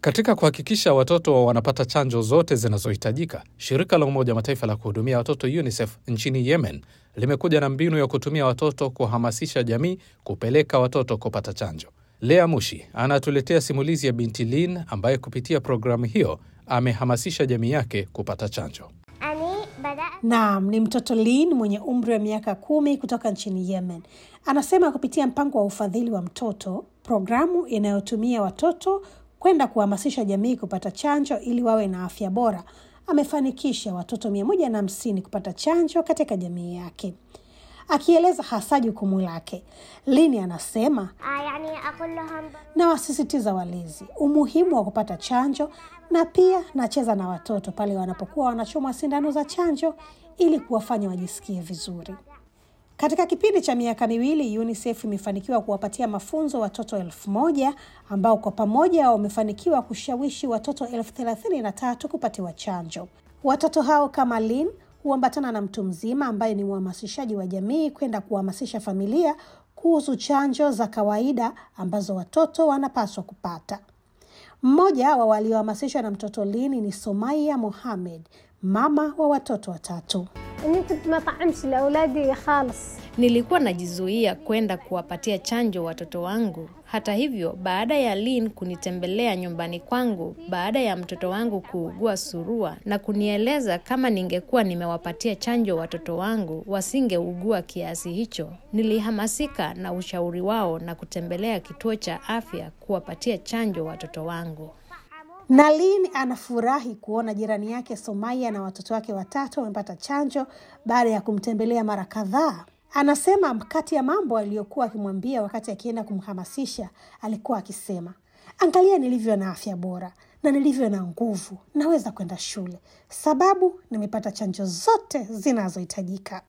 Katika kuhakikisha watoto wanapata chanjo zote zinazohitajika, shirika la Umoja wa Mataifa la kuhudumia watoto UNICEF nchini Yemen limekuja na mbinu ya kutumia watoto kuhamasisha jamii kupeleka watoto kupata chanjo. Lea Mushi anatuletea simulizi ya binti Lin ambaye kupitia programu hiyo amehamasisha jamii yake kupata chanjo. Naam, ni mtoto Lin mwenye umri wa miaka kumi kutoka nchini Yemen. Anasema kupitia mpango wa ufadhili wa mtoto, programu inayotumia watoto kwenda kuhamasisha jamii kupata chanjo ili wawe na afya bora, amefanikisha watoto mia moja na hamsini kupata chanjo katika jamii yake. Akieleza hasa jukumu lake, Lini anasema nawasisitiza walezi umuhimu wa kupata chanjo na pia nacheza na watoto pale wanapokuwa wanachomwa sindano za chanjo ili kuwafanya wajisikie vizuri. Katika kipindi cha miaka miwili UNICEF imefanikiwa kuwapatia mafunzo watoto elfu moja ambao kwa pamoja wamefanikiwa kushawishi watoto elfu thelathini na tatu kupatiwa chanjo. Watoto hao kama Lin huambatana na mtu mzima ambaye ni uhamasishaji wa jamii kwenda kuhamasisha familia kuhusu chanjo za kawaida ambazo watoto wanapaswa kupata. Mmoja wa waliohamasishwa na mtoto Lini ni Somaya Mohamed, mama wa watoto watatu. Nilikuwa najizuia kwenda kuwapatia chanjo watoto wangu. Hata hivyo, baada ya Lin kunitembelea nyumbani kwangu baada ya mtoto wangu kuugua surua na kunieleza kama ningekuwa nimewapatia chanjo watoto wangu wasingeugua kiasi hicho, nilihamasika na ushauri wao na kutembelea kituo cha afya kuwapatia chanjo watoto wangu. Nalin anafurahi kuona jirani yake Somaya na watoto wake watatu wamepata chanjo baada ya kumtembelea mara kadhaa. Anasema kati ya mambo aliyokuwa akimwambia wakati akienda kumhamasisha, alikuwa akisema, angalia nilivyo na afya bora na nilivyo na nguvu, naweza kwenda shule sababu nimepata chanjo zote zinazohitajika.